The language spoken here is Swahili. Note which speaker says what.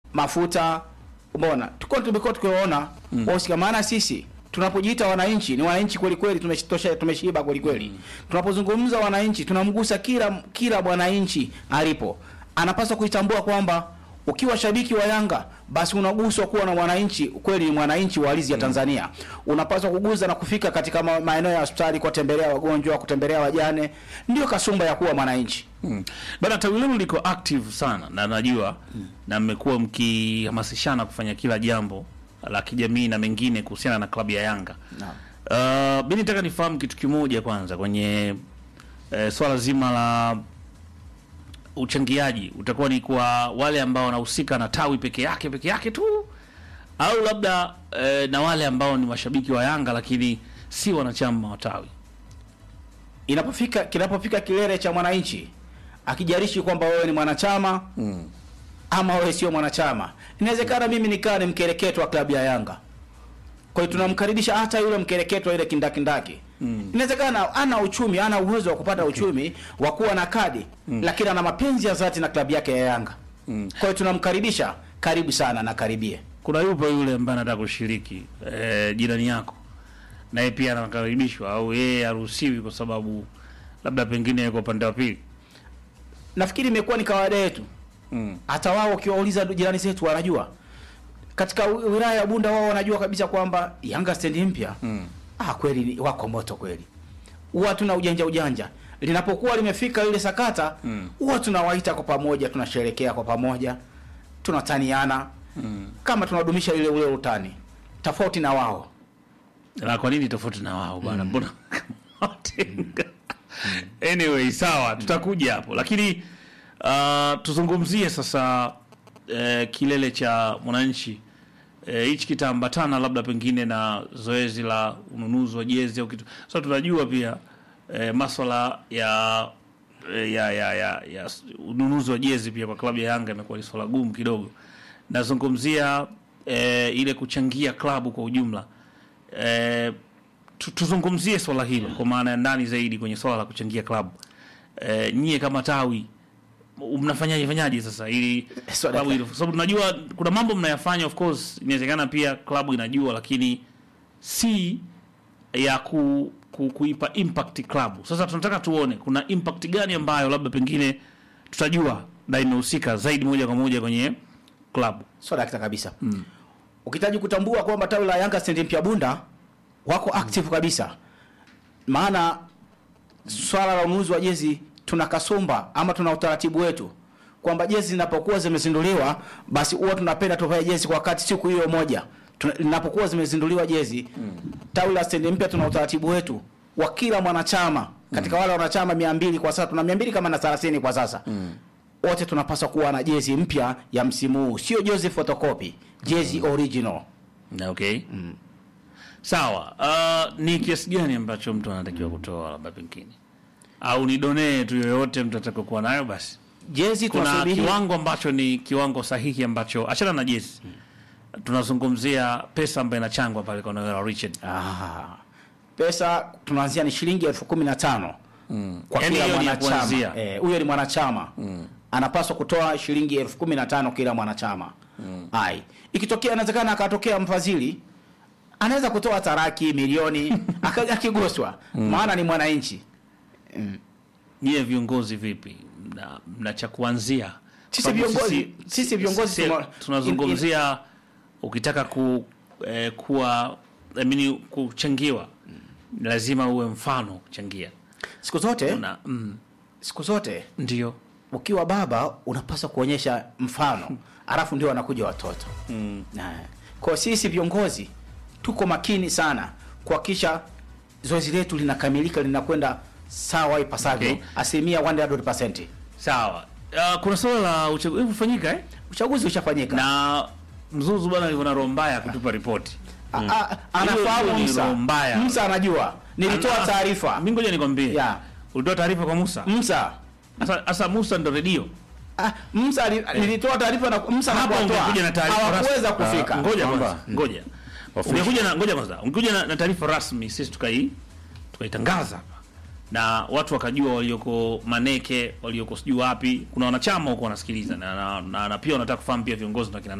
Speaker 1: mafuta umeona tulikuwa tumekuwa tukiwaona wahusika maana sisi tunapojiita wananchi ni wananchi kweli kweli tumeshitosha tumeshiba kweli kweli tunapozungumza wananchi tunamgusa kila kila mwananchi alipo anapaswa kuitambua kwamba ukiwa shabiki wa Yanga basi unaguswa kuwa na mwananchi kweli ni mwananchi wa ardhi ya Tanzania unapaswa kuguza na kufika katika ma- maeneo ya hospitali kuwatembelea wagonjwa kutembelea wajane ndio kasumba ya kuwa mwananchi
Speaker 2: Mm. Bana tawi lenu liko active sana na najua na mmekuwa mkihamasishana kufanya kila jambo la kijamii na mengine kuhusiana na klabu ya Yanga. Uh, mi nitaka nifahamu kitu kimoja kwanza kwenye eh, swala zima la uchangiaji utakuwa ni kwa wale ambao wanahusika na tawi peke yake peke yake tu au labda eh, na wale ambao ni mashabiki wa Yanga lakini si wanachama wa tawi.
Speaker 1: inapofika kinapofika kilele cha mwananchi akijarishi kwamba wewe ni mwanachama ama wewe sio mwanachama inawezekana mimi nikaa ni mkereketo wa klabu ya Yanga kwa hiyo tunamkaribisha hata yule mkereketo ile kindakindaki inawezekana ana uchumi ana uwezo wa kupata uchumi wa kuwa na kadi lakini ana mapenzi ya dhati na klabu yake ya Yanga kwa hiyo tunamkaribisha karibu sana na karibie
Speaker 2: kuna yupo yule ambaye anataka kushiriki eh, jirani yako naye pia anakaribishwa au yeye haruhusiwi kwa sababu labda pengine yuko upande wa pili
Speaker 1: nafikiri imekuwa ni kawaida yetu
Speaker 2: mm.
Speaker 1: hata wao ukiwauliza jirani zetu wanajua katika wi- wilaya ya Bunda wao wanajua kabisa kwamba Yanga stendi mpya
Speaker 2: Mm.
Speaker 1: ah, kweli ni- wako moto kweli, huwa tuna ujanja ujanja. Linapokuwa limefika ile sakata
Speaker 2: Mm.
Speaker 1: huwa tunawaita kwa pamoja, tunasherekea kwa pamoja, tunataniana
Speaker 2: Mm.
Speaker 1: kama tunadumisha ile ule utani, tofauti na wao.
Speaker 2: na kwa nini tofauti na wao bwana mbona watenga anyway sawa tutakuja hapo lakini uh, tuzungumzie sasa uh, kilele cha mwananchi Eh, hichi kitaambatana labda pengine na zoezi la ununuzi wa jezi au kitu so tunajua pia eh, maswala ya eh, ya ya ya, ya s- ununuzi wa jezi pia kwa klabu ya Yanga imekuwa ni swala gumu kidogo. Nazungumzia eh, ile kuchangia klabu kwa ujumla eh, tu- tuzungumzie swala hilo kwa maana ya ndani zaidi kwenye swala la kuchangia klabu eh, nyie kama tawi mnafanyaje fanyaje sasa ili
Speaker 1: Swala
Speaker 2: klabu
Speaker 1: ka-
Speaker 2: hilo, kwa sababu tunajua kuna mambo mnayafanya, of course inawezekana pia klabu inajua, lakini si ya ku, ku, kuipa impact klabu. Sasa tunataka tuone kuna impact gani ambayo labda pengine tutajua na imehusika zaidi moja kwa moja kwenye klabu.
Speaker 1: Sio dakika kabisa. Ukihitaji kutambua kwamba tawi la Yanga stendi mpya Bunda wako active kabisa, maana swala la ununuzi wa jezi tuna kasumba ama tuna utaratibu wetu kwamba jezi zinapokuwa zimezinduliwa basi huwa tunapenda tuvae jezi kwa wakati siku hiyo moja Tuna- linapokuwa zimezinduliwa jezi tawi la stendi mpya tuna utaratibu wetu wa kila mwanachama katika wale wanachama 200 kwa sasa tuna 200 kama na 30 kwa sasa wote tunapaswa kuwa na jezi mpya ya msimu huu, sio jezi photocopy, jezi original.
Speaker 2: Na okay. Sawa. Uh, ni kiasi gani ambacho mtu anatakiwa kutoa labda pengine au ni donee tu yoyote mtu atakayokuwa nayo basi?
Speaker 1: Jezi
Speaker 2: kuna
Speaker 1: tunasubiri
Speaker 2: kiwango ambacho ni kiwango sahihi ambacho achana na jezi tunazungumzia pesa ambayo inachangwa pale kwa Noel Richard
Speaker 1: ah, pesa tunaanzia ni shilingi elfu kumi na tano kwa
Speaker 2: Yaani
Speaker 1: kila
Speaker 2: hiyo ni ya
Speaker 1: mwanachama.
Speaker 2: kuanzia.
Speaker 1: Eh, huyo ni mwanachama anapaswa kutoa shilingi elfu kumi na tano kila mwanachama ai ikitokea inawezekana akatokea mfadhili anaweza kutoa taraki milioni aka- akiguswa maana ni mwananchi
Speaker 2: nyie viongozi vipi mna, mna cha kuanzia
Speaker 1: Sisi
Speaker 2: Sababu
Speaker 1: viongozi- sisi viongozi
Speaker 2: sisi
Speaker 1: tuma-
Speaker 2: tunazungumzia ukitaka ku, eh, kuwa I mean, kuchangiwa lazima uwe mfano kuchangia
Speaker 1: siku zote
Speaker 2: Una, mm,
Speaker 1: siku zote
Speaker 2: ndio
Speaker 1: ukiwa baba unapaswa kuonyesha mfano alafu ndio wanakuja watoto mm. kwa sisi viongozi tuko makini sana kuhakikisha zoezi letu linakamilika linakwenda sawa ipasavyo
Speaker 2: Okay.
Speaker 1: asilimia 100%.
Speaker 2: sawa uh, kuna swala la uchaguzi kufanyika eh?
Speaker 1: uchaguzi ushafanyika
Speaker 2: na mzuzu bwana alivyo na roho mbaya kutupa ripoti
Speaker 1: A- a-
Speaker 2: Hilo
Speaker 1: anafahamu
Speaker 2: ni
Speaker 1: Msa
Speaker 2: roho mbaya.
Speaker 1: Msa anajua nilitoa
Speaker 2: Ana-
Speaker 1: taarifa
Speaker 2: mi ngoja nikwambie
Speaker 1: Ya.
Speaker 2: ulitoa taarifa kwa Musa
Speaker 1: Msa
Speaker 2: sasa sasa Musa ndo redio
Speaker 1: Ah, Msa ali- nilitoa taarifa na Msa
Speaker 2: hapo
Speaker 1: anakuwa
Speaker 2: ungekuja na taarifa
Speaker 1: hawakuweza
Speaker 2: rasmi.
Speaker 1: kufika
Speaker 2: Ah, ngoja
Speaker 3: Kwamba-
Speaker 2: kwanza ngoja
Speaker 3: Official.
Speaker 2: ungekuja na ngoja kwanza ungekuja na, na taarifa rasmi sisi tukai tukaitangaza hapa na watu wakajua walioko Maneke walioko sijui wapi kuna wanachama huko wanasikiliza na, na, na, na pia wanataka kufahamu pia viongozi na kina